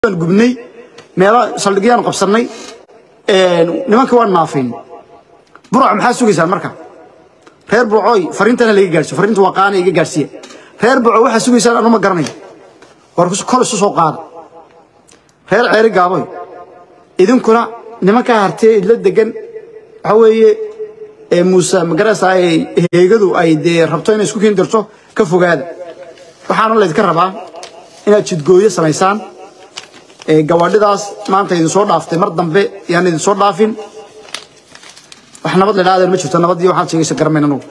waan gubnay meelo saldhigyaan qabsannay nimanka waan naafin burca maxaa sugaysaan marka reer burcooy fariintana laga gaarsiyo fariinta waa qaana iga gaarsiiya reer burco waxaa sugaysaan anu ma garanayo war kol isu soo qaada reer ceeri gaaboy idinkuna nimankaa hartee idla degan waxa weeye muuse magarasa heegadu ay dee rabto inay isku keeni dirto ka fogaada waxaana laydinka rabaa inaad jidgooyo samaysaan gawaadhidaas maanta idin soo dhaaftay mar dambe yaan idin soo dhaafin wax nabad la idhahdeen ma jirto nabadii waxaad sheegaysa garamayn anugu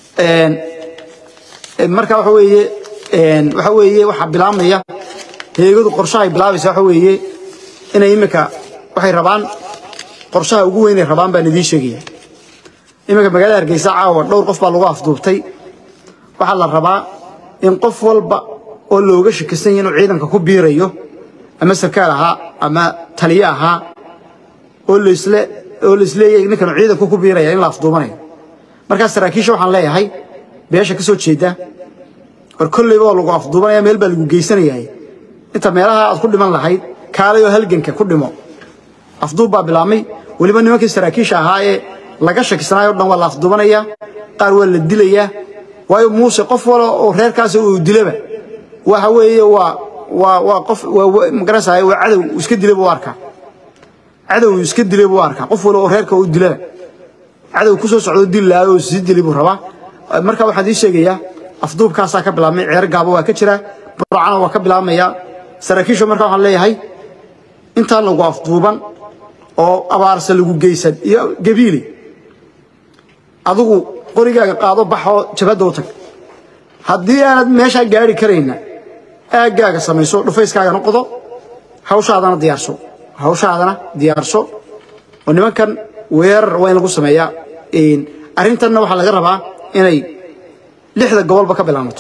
marka waxa weeye waxa weeye waxaa bilaabmaya heegadu qorshahay bilaabaysa waxa weeye inay imika waxay rabaan qorshaha ugu weynay rabaan baan idiin sheegaya iminka magaalada hargeysa caawa dhowr qof baa lagu afduubtay waxaa la rabaa in qof walba oo looga shakisan yahay inuu ciidanka ku biirayo ama sarkaal ahaa ama taliye ahaa oo laisle oo laisleeyahay ninkan ciidanku ku biiraya in la afduubanayo markaas saraakiisha waxaan leeyahay beesha ka soo jeeda war kolleyba oo lagu afduubanaya meel baa lagu geysanayahay inta meelaha aad ku dhiman lahayd kaalay oo halganka ku dhimo afduub baa bilaabmay weliba nimankii saraakiisha ahaa ee laga shakisanayo o dhan waa la afduubanayaa qaar waa la dilayaa waayo muuse qof wala oo reerkaasi uu dilaba waxa weeye waa waa waa qof magaranaysaa waa cadow iska dilay buu arkaa cadow iska dilay buu arkaa qof wala oo reerka uu dilaba cadow ku soo socdo dil lahaa oo sii dilay buu rabaa marka waxaan ii sheegayaa afduubkaasaa ka bilaabmay ceer gaabo waa ka jira burcana waa ka bilaabmaya saraakiisha marka waxaan leeyahay intaan lagu afduuban oo abaarsa lagu geysan iyo gabiili adigu qorigaaga qaado baxoo jabadda u tag haddii aanad meeshaa gaari karayna aaggaaga samayso dhufayskaagana qodo hawshaadana diyaarso hawshaadana diyaarso oo nimankan weerar waa in lagu sameeyaa arrintanna waxaa laga rabaa inay lixda gobolba ka bilaamato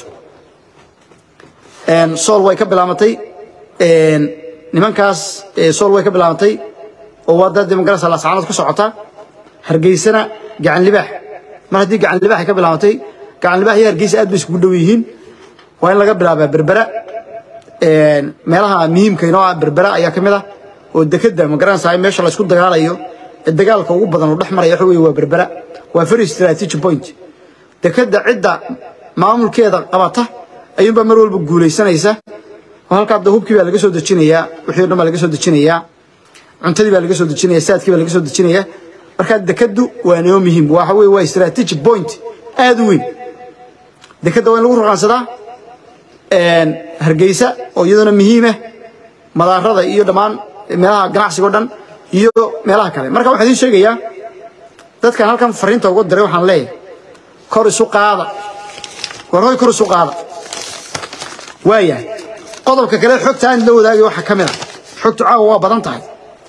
sool way ka bilaamatay nimankaas sool way ka bilaamatay oo waa dad magarasa laascaanood ku socota hargeysana gacan libaax mar haddii gacan libaax ay ka bilaamatay gacan libaax iyo hargeysa aad bay iskugu dhow yihiin waa in laga bilaabaa berbera meelaha muhiimka inoo ah berbera ayaa ka mid ah oo dekedda magaranaysaa meesha la isku dagaalayo ee dagaalka ugu badan uu dhex maraya waxa weeye waa berbera waa very strategic point dekedda cidda maamulkeeda qabata ayuunbaa mar walba guulaysanaysa oo halkaa da hubkii baa laga soo dejinayaa wixii o dhan baa laga soo dejinayaa cuntadii baa laga soo dejinaya saadkii baa laga soo dejinaya markaa dekeddu waa noo muhiim waxa weeye waa strategic point aad u weyn dekedda waa in lagu raqaansadaa hargeysa oo iyaduna muhiimah madaarada iyo dhammaan meelaha ganacsiga o dhan iyo meelaha kale marka waxaan idiin sheegayaa dadkan halkan fariinta uga diray waxaan leeyahay kor isu qaada war hoy kor isu qaada waayahay qodobka kale xogta aan la wadaagay waxaa ka mid a xogtu caawa waa badan tahay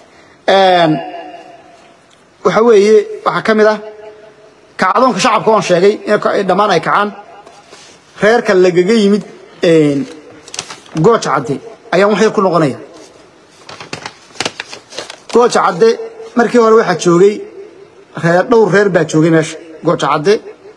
waxa weeye waxaa ka mid ah kacdoonka shacabka oon sheegay in dhammaan ay kacaan reerka lagaga yimid gooja cadde ayaan wax yar ku noqonaya gooja cadde markii hore waxaa joogay reer dhowr reer baa joogay meesha gooja cadde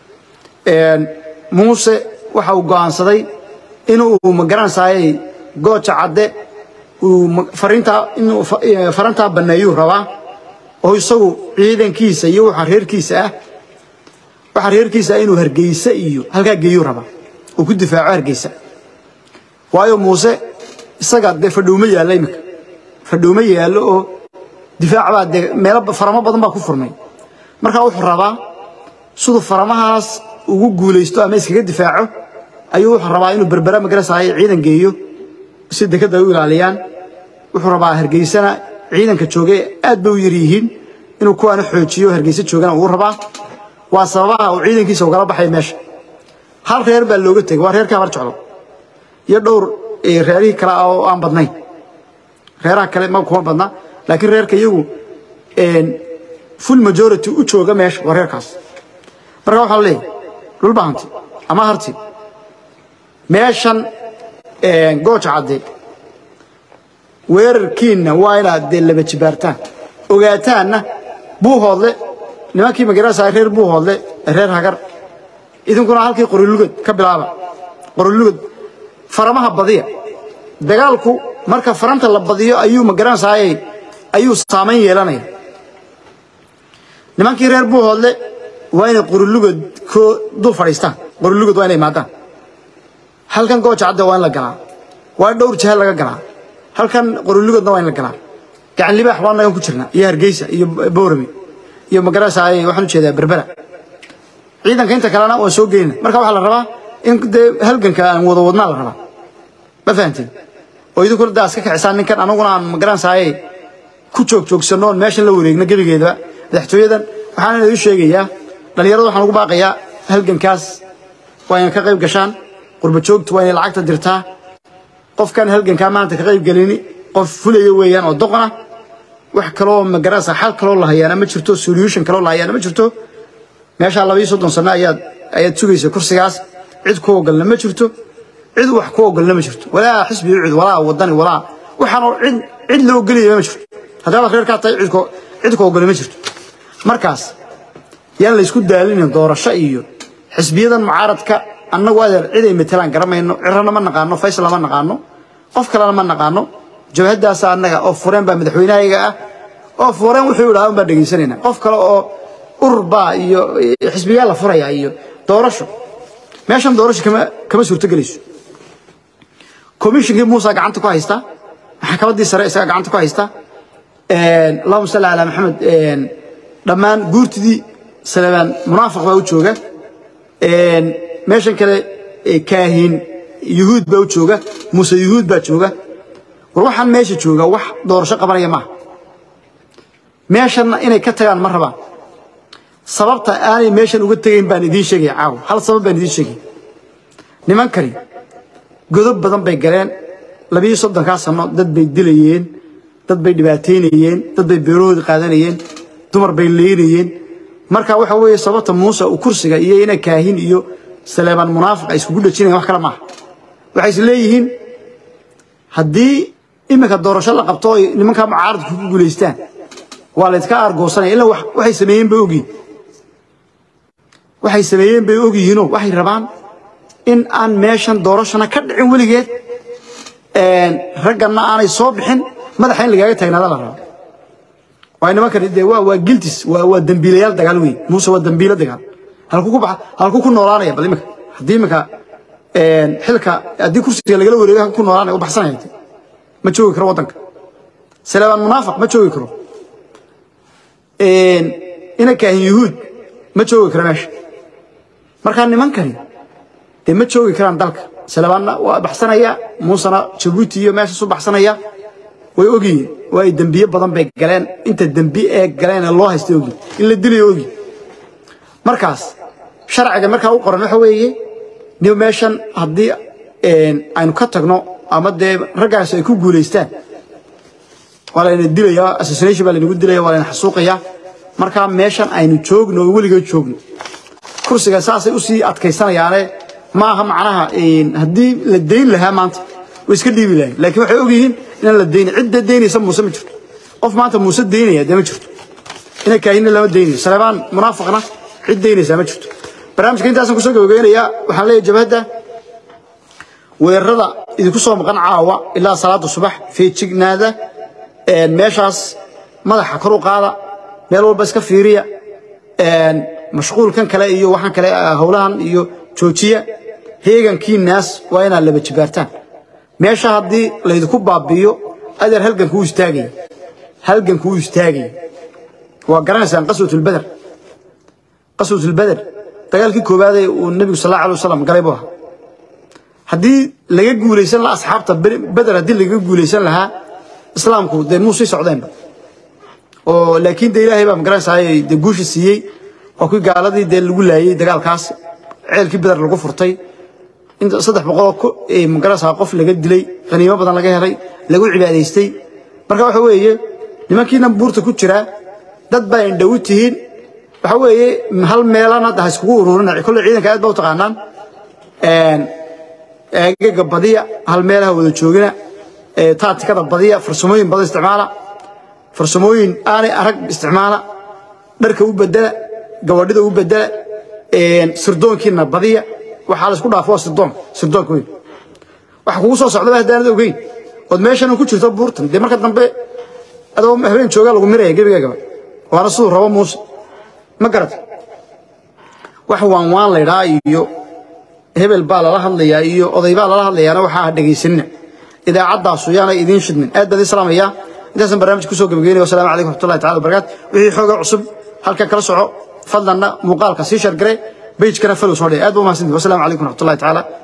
muuse waxa uu go'aansaday inuu magaranaysaayey gooja cadde uu fariintaa inuu farantaa banneeyuu rabaa oo isagu ciidankiisa iyo waxa reerkiisa ah waxa reerkiisa ah inuu hargeysa iyo halkaa geeyuu rabaa uu ku difaaco hargeysa waayo muuse isaga dee fadhowma yaallo imika fadhowma yaallo oo difaac baa dee meelo faramo badan baa ku furmay markaa wuxuu rabaa siduu faramahaas ugu guulaysto ama iskaga difaaco ayuu wuxuu rabaa inuu berbera magarasaayo ciidan geeyo si dekadda ay u ilaaliyaan wuxuu rabaa hargeysana ciidanka joogay aad bay u yar yihiin inuu kuwaana xoojiyo hargeysa joogana uu rabaa waa sababaha uu ciidankiisa ugala baxay meesha hal reer baa looga tegay waa reerka habar jeclo iyo dhowr reerihii kale ah oo aan badnayn reeraha kale ma kuma badna laakiin reerka iyagu full majority u jooga meesha waa reerkaas marka waxaa la leeyahay dhulba hanti ama harti meeshan gooja cadde weerarkiinna waa inaad dee laba jibaartaan ogaataanna buuhoodle nimankii magarasa reer buuhoodle reer hagar idinkuna halkii qorilugad ka bilaaba qorilugad faramaha badiya dagaalku marka faranta la badiyo ayuu magaranaysaay ayuu saamayn yeelanaya nimankii reer buuhoodle waa inay qorulugod ko dul fadhiistaan qorulugod waa inay imaadaan halkan gooja cadde waa in la galaa waa dhowr jahal laga galaa halkan qorulugodna waa in la galaa gacan libaax baa nagan ku jirna iyo hargeysa iyo boorame iyo magaranaysaay waxaan ujeedaa berbera ciidanka inta kalena waa soo geynina marka waxaa la rabaa in dee halganka aan wada wadnaa la rabaa ma fahanteen oo idinkuna daa iska kacisaan ninkan anaguna aan magaranaysaay ku joog joogsanno oon meeshan la wareegno gebigeedaba madaxtooyadan waxaan idin sheegayaa dhallinyarada waxaan ugu baaqayaa halgankaas waa inay ka qayb gashaan qurba joogtu waa inay lacagta dirtaa qofkan halgankaa maanta ka qayb gelini qof fulaya weeyaan oo doqona wax kaloo magaranaysa xal kaloo la hayaana ma jirto solution kaloo la hayaana ma jirto meeshaa labayo soddon sano ayaad ayaad sugaysa kursigaas cid ku ogolna ma jirto cid wax ku ogolna ma jirto walaa xisbi cid walaa wadani walaa waxaanoo cid cid la ogolaya ma jirto haddaad reerkaa tahay cid ko cid ku ogolna ma jirto markaas yaan la isku daalinin doorasho iyo xisbiyadan mucaaradka annagu adeer cid ay matelaan garamayno cirana ma naqaano faysal ma naqaano qof kalena ma naqaano jabhadaasa annaga oo fureen baa madaxweynahayaga ah oo fureen wuxuu idhaa un baan dhegaysanayna qof kale oo urur baa iyo xisbiyaa la furaya iyo doorasho meeshan doorasho kama kama suurto gelayso komishinkii muusa gacanta ku haysta maxkamaddii sare isaga gacanta ku haysta allahuma salli calaa maxamed dhammaan guurtidii salebaan munaafiq baa u jooga meeshan kale kaahin yuhuud baa u jooga muuse yuhuud baa jooga war waxaan meesha jooga wax doorasho qabanaya maaha meeshanna inay ka tagaan ma rabaan sababta aanay meeshan uga tegayn baan idiin sheegaya caawa hal sabab baan idiin sheegaya nimankani godob badan bay galeen labiyo soddonkaa sano dad bay dilayeen dad bay dhibaataynayeen dad bay beerahoodi qaadanayeen dumar bay leynayeen marka waxa weeye sababta muuse uu kursiga iyo ina kaahin iyo saleebaan munaafiq ay iskugu dhajinayan wax kale maaha waxay is leeyihiin haddii iminka doorasho la qabto oy nimankaa mucaaradku ku guulaystaan waa laydka aargoosanaya ilaa waxay sameeyeen bay ogyihin waxay sameeyeen bay ogyihiinoo waxay rabaan in aan meeshan doorashana ka dhicin weligeed ragganna aanay soo bixin madaxa in lagaaga taagnaada la raba waay nimankani dee waa waa giltis waa waa dembiilayaal dagaal wey muuse waa dembiilo dagaal halku ku baxa halku ku noolaanaya bal iminka haddii iminka xilka haddii kursiga lagala wareego halku ku noolaanaya u baxsanaya ma joogi karo waddanka salebaan munaafiq ma joogi karo ina kaahin yuhuud ma joogi karo meesha markaa nimankani dee ma joogi karaan dalka salabaanna waa baxsanaya muusena jabuuti iyo meeshaasu baxsanaya way ogyihiin waa ay dembiye badan bay galeen inta dembi ee galeen ee loo haystay ogyihin in la dilayo ogyihin markaas sharciga markaa u qoran waxa weeye niw meeshan haddii aynu ka tagno ama dee raggaas ay ku guulaystaan waa layna dilayaa assassination baa laynagu dilaya waa layna xasuuqayaa markaa meeshan aynu joogno oo weligeed joogno kursiga saasay usii adkaysanayaane ma aha macnaha haddii la dayn lahaa maanta way iska dhiibi lahayn laakiin waxay ogyihiin inaan la daynin cidda daynaysa muuse ma jirto qof maanta muuse daynaya dee ma jirto ina kaahinna lama daynayo saleebaan munaafiqna cid daynaysaa ma jirto barnaamijka intaasaan kusoo gabagabeynayaa waxaan leeyahay jabhadda weerarada idinku soo maqan caawa ilaa salaada subax feejignaada meeshaas madaxa kor u qaada meel walba iska fiiriya mashquulkan kale iyo waxaan kale howlahan iyo joojiya heegankii naas waa inaad laba jibaartaan meesha haddii laydinku baabi'iyo adeer halganku u istaagaya halganku u istaagaya waa garanaysaan qaswatulbeder qaswatulbeder dagaalkii koowaadee uu nebigu sal allahu alay wasalam galay buu ahaa haddii laga guulaysan lahaa asxaabta beder haddii laga guulaysan lahaa islaamku dee muu sii socdeenba oo laakiin dee ilaahay baa magaranaysaay dee guusha siiyey waa kuwii gaaladii dee lagu laayey dagaalkaas ceelkii beder lagu furtay inta saddex boqoloo magaranaysaa qof laga dilay qaniimo badan laga helay lagu cibaadaystay marka waxa weeye nimankiina buurta ku jiraa dad baa indhow tihiin waxa weeye hal meelana ha iskugu ururina kolle ciidanka aad baa u taqaanaan eegaga badiya hal meelaha wada joogina taatikada badiya farsamooyin badan isticmaala farsamooyin aanay arag isticmaala dharka u bedela gabadhida u bedela sirdoonkiina badiya waxaa la isku dhaafo waa sirdoon sirdoonka weyn waxa kugu soo socdaba haddaanad ogeyn ood meeshana ku jirto buurtan dee marka dambe adoo habeen joogaa lagu miraya gebigaagaba waana siduu rabo muuse ma garata wax waan waan laydhaa iyo hebel baa lala hadlayaa iyo oday baa lala hadlayaana waxaa ha dhegaysanina idaacaddaasu yaana idiin shidmin aad baad islaamaya intaasaan barnaamij kusoo gabagaynaya wasalaamu calaykum raxmatullahi tacala wabarakaatu wixii xooga cusub halkan kala soco fadlanna muuqaalka sii shargare bejkana falow soo dhee aad ba umahadsantihi wasalaamu calaykum raxmatullahi tacaala